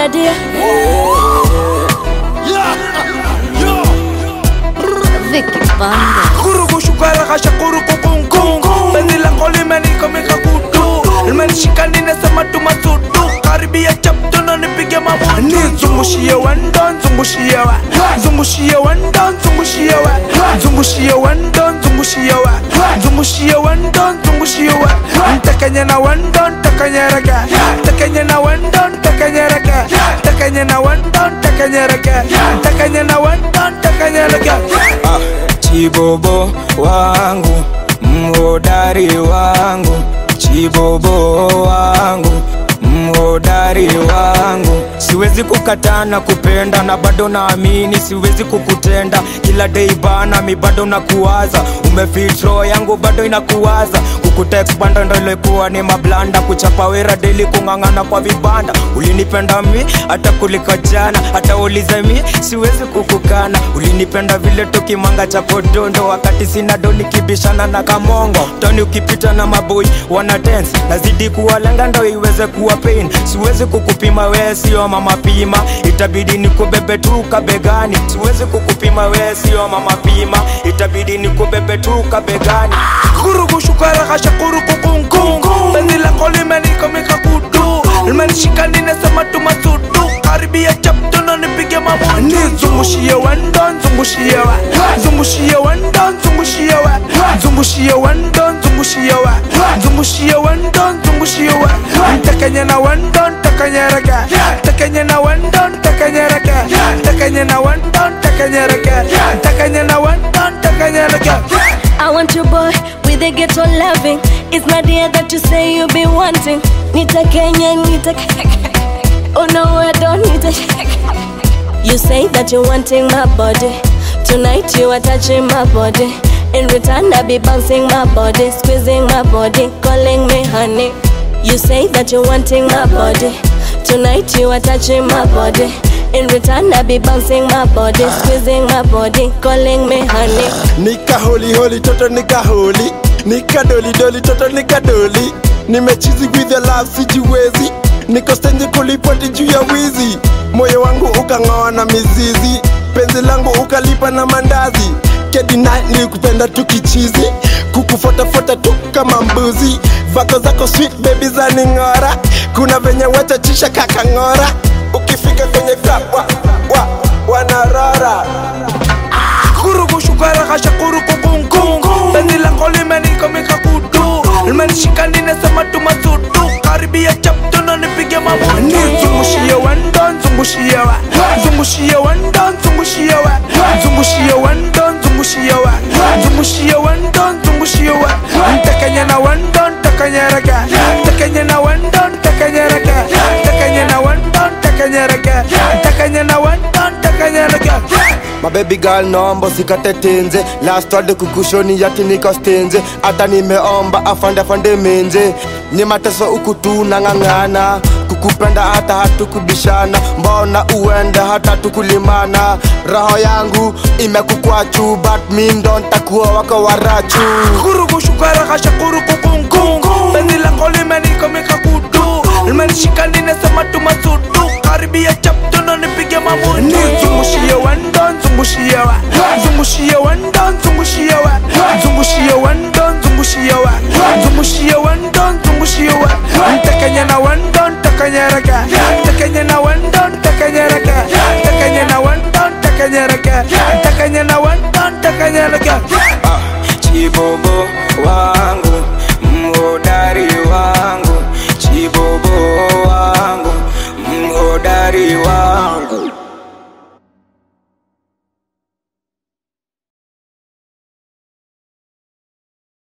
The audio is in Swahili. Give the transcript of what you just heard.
dear. Vicky Banda. Kurugu shukara kasha kurugu kungu Penzi lako limenikomika kutu Limenishika ninasema tumasudu Karibia chapto na nipige mamutu Zungushie wendo, zungushie wa Zungushie wendo, zungushie wa Zungushie wendo, zungushie wa Zungushie wendo, zungushie wa Ntakanye na wendo, ntakanye rega Ntakanye na wendo, ntakanye rega Ntakanye na wendo, ntakanye rega Ntakanye na wendo, ntakanye rega Chibobo wangu, mhodari wangu, chibobo wangu, mhodari wangu. Siwezi kukataa na kupenda na bado naamini siwezi kukutenda. Kila day bana, mi bado nakuwaza, umefit roho yangu bado inakuwaza. Kukutext banda ndo ilikuwa ni mablanda, kuchapa wera daily, kung'ang'ana kwa vibanda. Ulinipenda mi hata kuliko jana, hata ulize mi siwezi kukukana. Ulinipenda vile tukimanga cha kodondo, wakati sina do nikibishana na kamongo. Toni ukipita na maboi wana dance, nazidi kuwalenga ndo iweze kuwa pain. Siwezi kukupima we sio mama pima, itabidi nikubebe tu kabegani. Siwezi kukupima we sio mama pima, itabidi nikubebe tu kabegani. kurugu shukara kasha kurugu kungu Penzi lako limenikomika kutu Limenishika ninasema tumasudu Karibia chapto na nipige mamutu Zungushie wendo, zungushie wa Zungushie wendo, zungushie wa Zungushie wendo, zungushie wa Zungushie wendo, zungushie wa Ntakanye na wendo, ntakanye rega Ntakanye na wendo, ntakanye rega Ntakanye na wendo, ntakanye rega Ntakanye na wendo, ntakanye rega I want your boy with a ghetto loving. It's not the that you say you be wanting. Nita Kenya, Nita. Oh no, I don't need it. You say that you're wanting my body. Tonight you are touching my body. In return, I be bouncing my body, squeezing my body, calling me honey. You say that you're wanting my body. Tonight you are touching my body. In return, I be bouncing my body, squeezing my body, calling me honey. nika holi holi toto nika holi nika doli doli toto nika doli nimechizi with your love sijiwezi niko stendi kulipoti juu ya wizi moyo wangu ukang'oa na mizizi penzi langu ukalipa na mandazi kedina nilikupenda tu kichizi kukufotafuata tu kama mbuzi vako zako sweet baby za ning'ora kuna venye wachachisha kakang'ora ukifika kwenye club wa, wa, wanarora kurugu shukara kasha kurugu kungu Penzi lako limenikomika kutu Limenishika ninasema tumasudu Karibia chapto na nipige mamutu Zungushie wendo, zungushie wa Zungushie wendo, zungushie wa Zungushie wendo, zungushie wa Zungushie wendo, zungushie wa Ntakanye na wendo, ntakanye rega Ntakanye na wendo, ntakanye rega Ntakanye na wendo, ntakanye rega Ntakanye na wendo, ntakanye rega mabebi girl naomba usikate tenze last word kukushoni yati niko stenze hata nimeomba afande afande menze ni mateso huku tu nang'ang'ana kukupenda hata hatukubishana mbona uende hata tukulimana roho yangu imekukwachu but mi ndo ntakuwa wako warachu kurugu shukara kasha kurugu kungu Penzi lako limenikomika kutu Limenishika ninasema tumasudu Karibia chapto na nipige mamutu Zungushie wendo, zungushie wa Zungushie wendo, zungushie wa Zungushie wendo, zungushie wa Zungushie wendo, zungushie wa Ntakanye na wendo, ntakanye rega Ntakanye na wendo, ntakanye rega